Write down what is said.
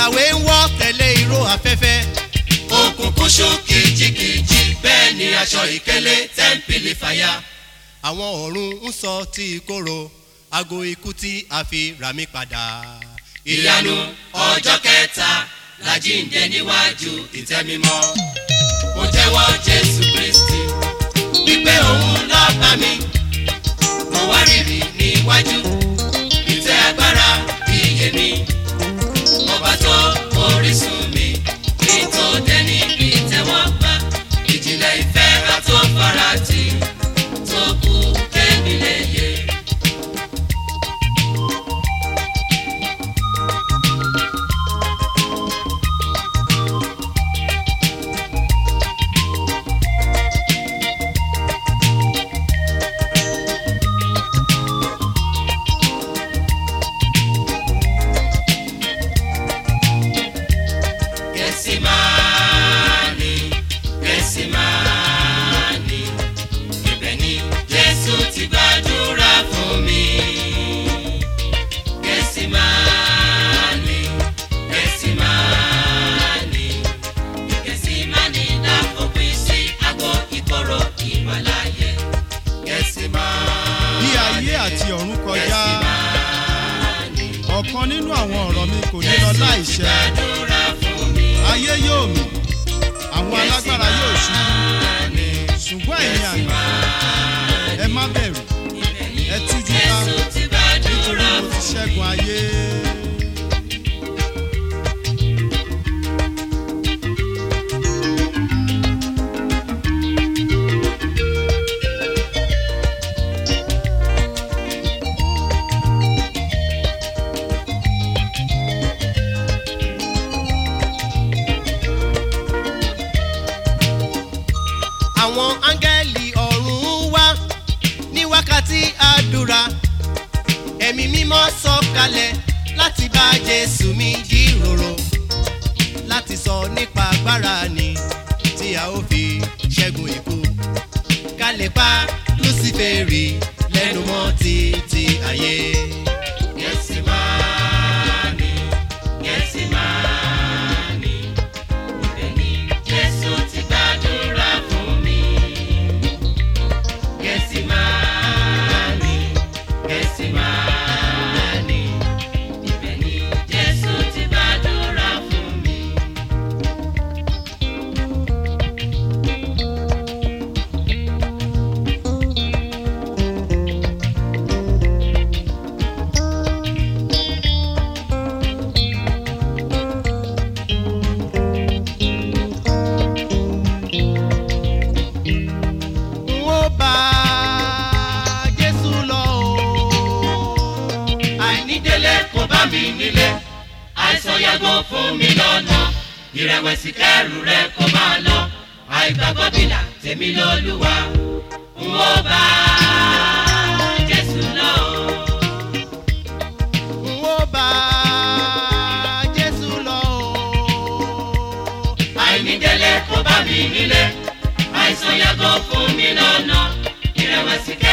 ìràwé ń wọ́ tẹ̀lé ìró afẹ́fẹ́ òkùnkùn ṣú kìjikìji bẹ́ẹ̀ ni aṣọ ìkélé tẹ́ḿpìlì fàyà. àwọn ọ̀run ń sọ tí ìkorò aago ikú tí a fi rà mí padà. ìyanu ọjọ́ kẹta làjíǹde níwájú ìtẹ́ mímọ́. mo jẹ́wọ́ jésù kristi wípé òun ló bá mi. mo wá rírì níwájú ìtẹ́ agbára iye mi. ọba tó orísun mi kí n tó dẹni ìtẹ́wọ́gbà. ìjìnlẹ̀ ìfẹ́ àtó farati tó kú kémi lè yé. Gẹ̀sìmáàní, Gẹ̀sìmáàní, ibẹ̀ ni Jésù ti gbàdúrà fún mi. Gẹ̀sìmáàní, Gẹ̀sìmáàní, Gẹ̀sìmáàní láfòpin sí àgọ́ ìkorò ìwàláyé. Gẹ̀sìmáàní, bí ayé àti ọ̀run kọjá Gẹ̀sìmáàní, ọ̀kan nínú àwọn ọ̀rọ̀ mi kò ní lọ láìṣẹ gbàdúrà fún mi. ayé yóò mì àwọn alágbára yóò ṣubú ṣùgbọ́n ẹ̀yin àgbà ẹ má bẹ̀rù ẹ tújú ká Jésù ti nítorí gbàdúrà mo ti fún mi. ṣẹ́gun ayé. àwọn áńgẹ́lì ọ̀run wá ní wákàtí àdúrà ẹ̀mí mímọ́ sọ̀kalẹ̀ láti bá jésù mi jíròrò láti sọ nípa agbára ni tí a ó fi ṣẹ́gun ikú ká lè pa lúsífèrè lẹ́nu mọ́ títí ayé. Gẹ̀sìmáàní, Gẹ̀sìmáàní, ibẹ̀ ni Jésù ti gbàdúrà fún mi. Gẹ̀sìmáàní, Gẹ̀sìmáàní, ibẹ̀ ni Jésù ti gbàdúrà fún mi. n ó bá jésù lọ o. àìnídélé kò bá mi nílé àìsàn yàgò fún mi lọ́nà ìrẹ̀wẹ̀sì kẹrù rẹ kó máa lọ àìgbàgbọ́ bìlà tèmi lọ́lúwa n ó bá jésù lọ. n ó bá jésù lọ o. àìnídélé kò bá mi nílé àìsàn yàgò fún mi lọ́nà ìrẹ̀wẹ̀sì